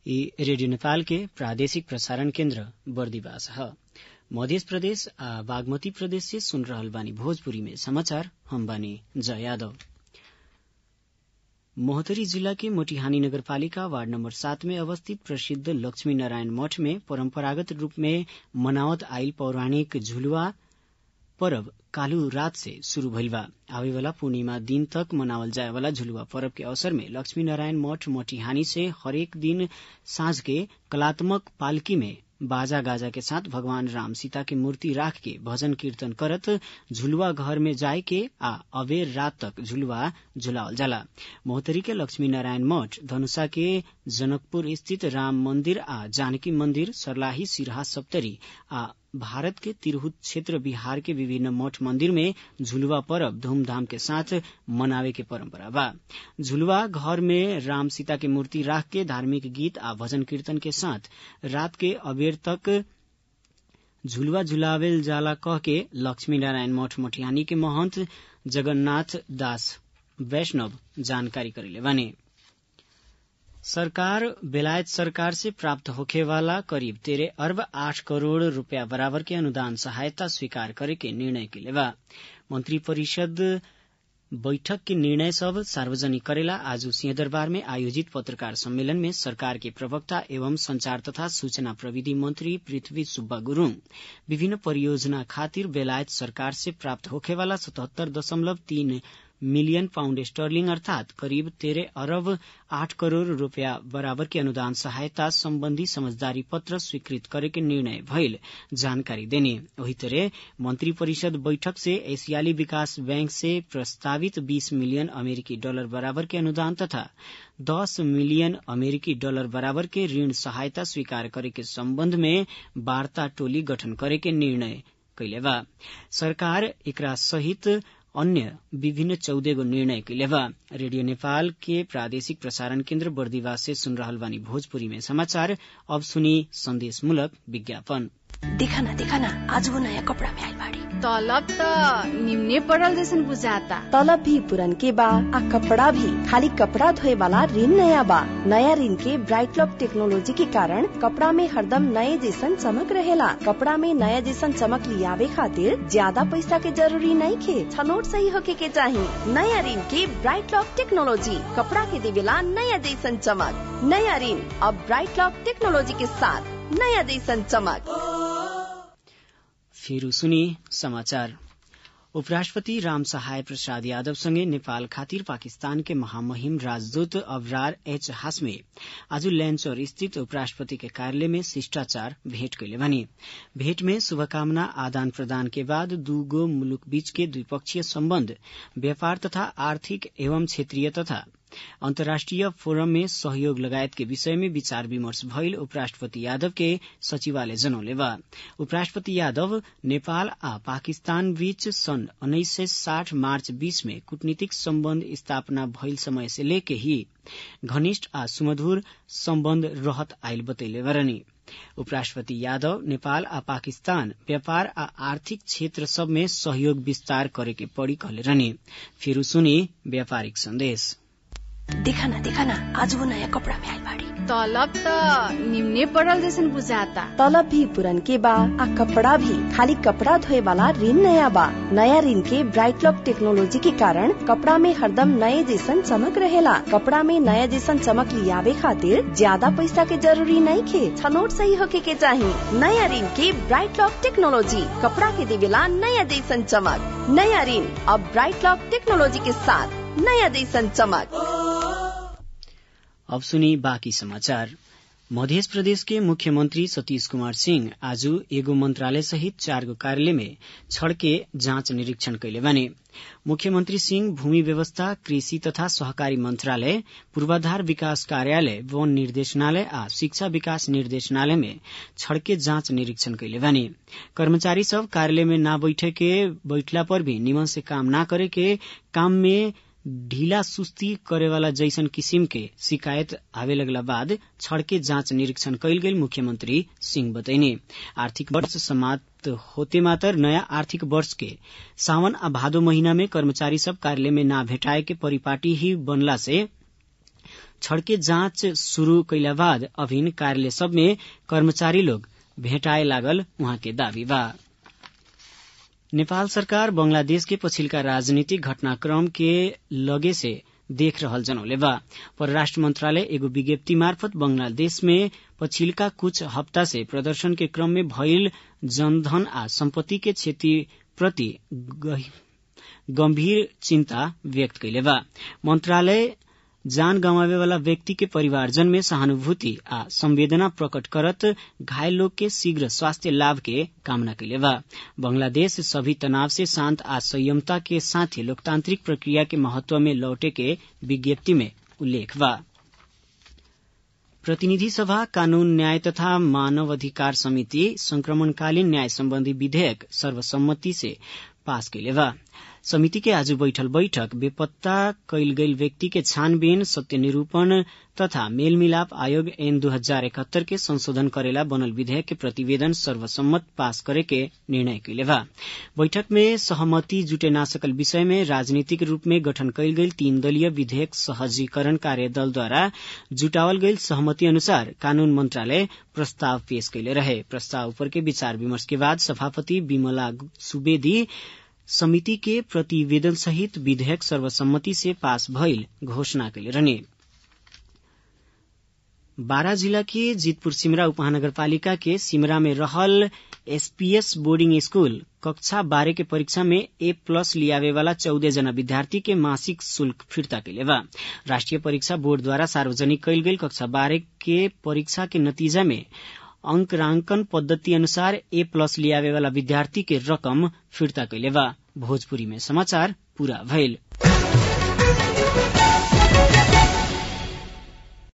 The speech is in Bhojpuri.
ई रेडियो नेपाल के प्रादेशिक प्रसारण केन्द्र बर्दिवास ह मध्य प्रदेश आ बागमती प्रदेश से सुन रहल बानी भोजपुरी में समाचार हम बानी जय यादव मोहतरी जिला के मोटिहानी नगरपालिका वार्ड नम्बर सात में अवस्थित प्रसिद्ध लक्ष्मी नारायण मठ में परम्परागत रूप में मनावत आइल पौराणिक झुलुआ परब काल्हु रात से शुरू भइल बा आवे वाला पूर्णिमा दिन तक मनावल जाए वाला झुलुआ पर्व के अवसर में लक्ष्मी नारायण मठ मोटिहानी से हरेक दिन साँझ के कलात्मक पालकी में बाजा गाजा के साथ भगवान राम सीता के मूर्ति राख के भजन कीर्तन करत झुलुआ घर में जाए के आ अबेर रात तक झुलुआ झुलावल जाला मोहतरी के लक्ष्मी नारायण मठ धनुषा के जनकपुर स्थित राम मंदिर आ जानकी मंदिर सर्लाही सिरहा सप्तरी आ भारत के तिरहुत क्षेत्र बिहार के विभिन्न मठ मंदिर में झुलुआ पर्व धूमधाम के साथ मनावे के परंपरा बा झुलुआ घर में राम सीता के मूर्ति राख के धार्मिक गीत आ भजन कीर्तन के साथ रात के अबेर तक झुलुआ झुलावेल जाला कह के लक्ष्मी नारायण मठ मटिहानी के महंत जगन्नाथ दास वैष्णव जानकारी करेले बानी सरकार बेलायत सरकार से प्राप्त होखे वाला करीब तेरह अरब आठ करोड़ रूपया बराबर के अनुदान सहायता स्वीकार करे के निर्णय के लेवा मंत्री परिषद बैठक के निर्णय सब सार्वजनिक करेला आज सिंहदरबार में आयोजित पत्रकार सम्मेलन में सरकार के प्रवक्ता एवं संचार तथा सूचना प्रविधि मंत्री पृथ्वी सुब्बा गुरूङ विभिन्न परियोजना खातिर बेलायत सरकार से प्राप्त होखेवाला सतहत्तर दशमलव तीन मिलियन पाउण्ड स्टर्लिंग अर्थात करिब तेरह अरब आठ करोड़ रूपया बराबर के अनुदान सहायता सम्बन्धी समझदारी पत्र स्वीकृत करे के निर्णय भइल जानकारी देने वही तरह मंत्री परिषद बैठक से एशियाली विकास बैंक से प्रस्तावित 20 मिलियन अमेरिकी डॉलर बराबर के अनुदान तथा 10 मिलियन अमेरिकी डॉलर बराबर के ऋण सहायता स्वीकार करे के सम्बन्ध में वार्ता टोली गठन करे के निर्णय कैले बा सरकार एकरा सहित अन्य विभिन्न चौध गो निर्णय कैले बा रेडियो नेपाल के प्रादेशिक प्रसारण केन्द्र बर्दिवास से सुन रहल बानी भोजपुरी में समाचार अब सुनी संदेश मूलक विज्ञापन देखा ना देखा ना आज वो नया कपड़ा में आइल बाड़ी तलब त निम्ने पड़ल जैसन बुझाता तलब भी पुरन के बा आ कपड़ा भी खाली कपड़ा धोए वाला ऋण नया बा नया ऋण के ब्राइट लॉक टेक्नोलॉजी के कारण कपड़ा में हरदम नए जैसन चमक रहेला कपड़ा में नया जैसन चमक लियावे खातिर ज्यादा पैसा के जरूरी नहीं खे छनोट सही होके के चाही नया ऋण के ब्राइट लॉक टेक्नोलॉजी कपड़ा के देवेला नया जैसन चमक नया ऋण अब ब्राइट लॉक टेक्नोलॉजी के साथ नया जैसन चमक फिर सुनी समाचार उपराष्ट्रपति राम सहाय प्रसाद यादव सँगै नेपाल खातिर पाकिस्तान के महामहिम राजदूत अबरार एच हासमे आज लैंचौर स्थित उपराष्ट्रपति के कार्यालय में शिष्टाचार भेंट कैले भने भेंट में शुभकामना आदान प्रदान के बाद दूगो मुलुक बीच के द्विपक्षीय सम्बन्ध व्यापार तथा आर्थिक एवं क्षेत्रीय तथा अन्तर्राष्ट्रिय फोरम में सहयोग लगायत के विषय में विचार विमर्श भइल उपराष्ट्रपति यादव के सचिवालय जनौले बा उपराष्ट्रपति यादव नेपाल आ पाकिस्तान बीच सन् उन्नाइस सय साठ मार्च बीस में कूटनीतिक सम्बन्ध स्थापना भइल समय से लेके ही घनिष्ठ आ सुमधुर सम्बन्ध रहत आइल बतैले बरनी उपराष्ट्रपति यादव नेपाल आ पाकिस्तान व्यापार आ आर्थिक क्षेत्र सब में सहयोग विस्तार करे के पड़ी कहले रहनी फिर सुनी व्यापारिक संदेश देखा ना देखा ना आज वो नया कपड़ा में आइल बाड़ी तलब त निम्ने पड़ल जैसन बुझाता तलब भी पुरन के बा आ कपड़ा भी खाली कपड़ा धोए वाला ऋण नया बा नया ऋण के ब्राइट लॉक टेक्नोलॉजी के कारण कपड़ा में हरदम नए जैसन चमक रहेला कपड़ा में नया जैसन चमक लियावे खातिर ज्यादा पैसा के जरूरी नहीं खे छनोट सही होके के चाही नया ऋण के ब्राइट लॉक टेक्नोलॉजी कपड़ा के देवेला नया जैसन चमक नया ऋण अब ब्राइट लॉक टेक्नोलॉजी के साथ नया जैसन चमक अब सुनी बाँकी समाचार मध्य प्रदेश के मुख्यमंत्री सतीश कुमार सिंह आज एगो मंत्रालय सहित चार गो कार्यालय में छड़के जांच निरीक्षण कैले बने मुख्यमंत्री सिंह भूमि व्यवस्था कृषि तथा सहकारी मंत्रालय पूर्वाधार विकास कार्यालय वन निर्देशनालय आ शिक्षा विकास निर्देशनालय में छड़के जांच निरीक्षण कैले बने कर्मचारी सब कार्यालय में न बैठे के बैठला पर भी निमन से काम न करे के काम में ढीला सुस्ती करेवाला जैसन किसिम के शिकायत आवे लगला बाद छड़के जांच निरीक्षण कैल गेल मुख्यमंत्री सिंह बतैने आर्थिक वर्ष समाप्त होते मात्र नया आर्थिक वर्ष के सावन आ भादो महीना में कर्मचारी सब कार्यालय में ना भेटाए के परिपाटी ही बनला से छड़के जाँच शुरू कैला बाद अभिन कार्यालय सब में कर्मचारी लोग भेटाए लागल उहाँ के दावी बा नेपाल सरकार बंगलादेश के पछिल्का राजनीतिक घटनाक्रम के लगे से देख रहल जनौले बा परराष्ट्र मंत्रालय एगो विज्ञप्ति मार्फत बंगलादेश में पछिल्का कुछ हप्ता से प्रदर्शन के क्रम में भइल जनधन आ सम्पत्ति के क्षति प्रति गंभीर चिन्ता व्यक्त कैले बा मंत्रालय जान गंवावे वाला व्यक्ति के परिवारजन में सहानुभूति आ संवेदना प्रकट करत घायल लोग के शीघ्र स्वास्थ्य लाभ के कामना कैले बा बांग्लादेश सभी तनाव से शांत आ संयमता के साथ ही लोकतांत्रिक प्रक्रिया के महत्व में लौटे के विज्ञप्ति में उल्लेख बा प्रतिनिधि सभा कानून न्याय तथा मानव अधिकार समिति संक्रमणकालीन न्याय सम्बन्धी विधेयक सर्वसम्मति से पास कैले बा समिति के आज बैठल बैठक बेपत्ता कैल गईल व्यक्ति के छानबीन सत्य निरूपण तथा मेलमिलाप आयोग एन दू हजार इकहत्तर के संशोधन करेला बनल विधेयक के प्रतिवेदन सर्वसम्मत पास करे के निर्णय कैले बा बैठक में सहमति जुटे ना सकल विषय में राजनीतिक रूप में गठन कैल गईल तीन दलीय विधेयक सहजीकरण कार्यदल द्वारा जुटावल गईल सहमति अनुसार कानून मंत्रालय प्रस्ताव पेश कैले रहे प्रस्ताव ऊपर के विचार विमर्श के बाद सभापति विमला सुवेदी समिति के प्रतिवेदन सहित विधेयक सर्वसम्मति से पास भइल घोषणा कैले रहने बारा जिला के जीतपुर सिमरा उपमहानगरपालिका के सिमरा में रहल एसपीएस बोर्डिंग स्कूल कक्षा बारह के परीक्षा में ए प्लस लियावे वाला चौदह जना विद्यार्थी के मासिक शुल्क फिर्ता कैले बा राष्ट्रीय परीक्षा बोर्ड द्वारा सार्वजनिक कैल गेल कक्षा बारह के परीक्षा के नतीजा में अंकरांकन पद्धति अनुसार ए प्लस लियावे वाला विद्यार्थी के रकम फिर्ता कैले बा भोजपुरी में समाचार पूरा भइल